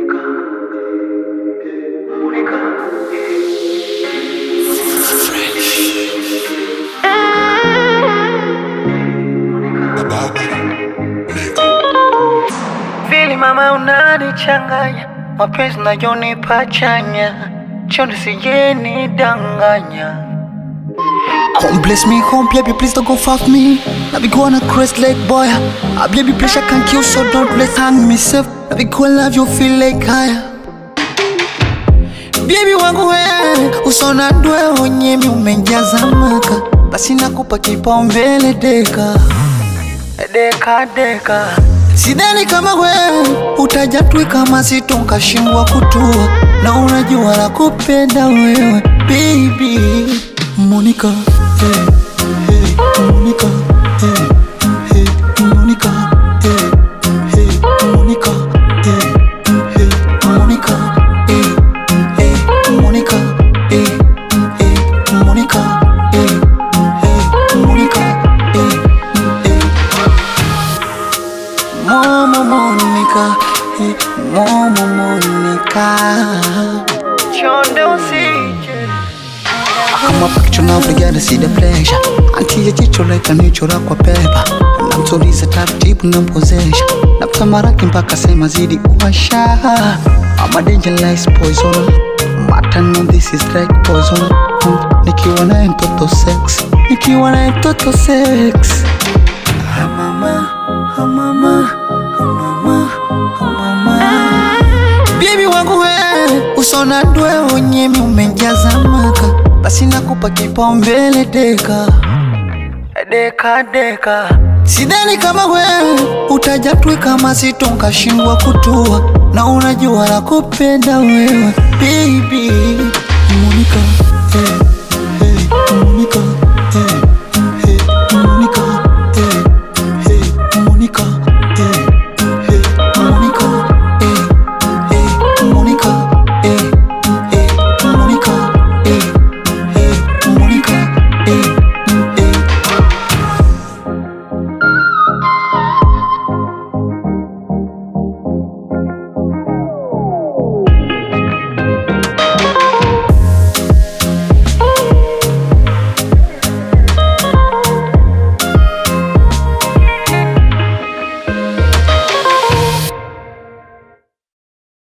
Vili mama unanichanganya, mapenzi nayonipa chanya, chondo sijeni danganya. Come bless me, come baby, please don't go fuck me. Now be going a crest like boy. I baby pressure can kill, so don't let's hang myself. Now be go love you feel like higher. Baby wangu we, usona ndwe unyemi umejaza maka, basi nakupa kipaumbele deka. Deka deka, Sidhani kama we utaja tui kama sitonkashindwa kutua, na unajua la kupenda wewe baby. Monica, hey, hey, Monica, hey, hey, Monica, hey, hey, Monica, hey, hey, Monica, hey, hey, Monica, hey, hey, Monica, hey, hey, Monica, hey, hey. Momo Monica, hey, Momo Monica. chondo usije Kama picture now forget to see the pleasure Anti ya jicho leka nichora kwa pepa Namtuliza taratibu nampozesha Namtamaraki mpaka sema zidi uwasha I'm a dangerous poison Mata no this is like poison Mm, Nikiwa naye mtoto sex Nikiwa naye mtoto sex Ah, mama, ah, mama, ah, mama, ah, mama. Bibi wangu we usona ndwe unyemi umejaza maka, basi nakupa kipaumbele deka. deka deka, Sidhani kama we utaja tui kama sitonkashindwa kutua, na unajua la kupenda wewe baby. Monica, hey, hey, Monica,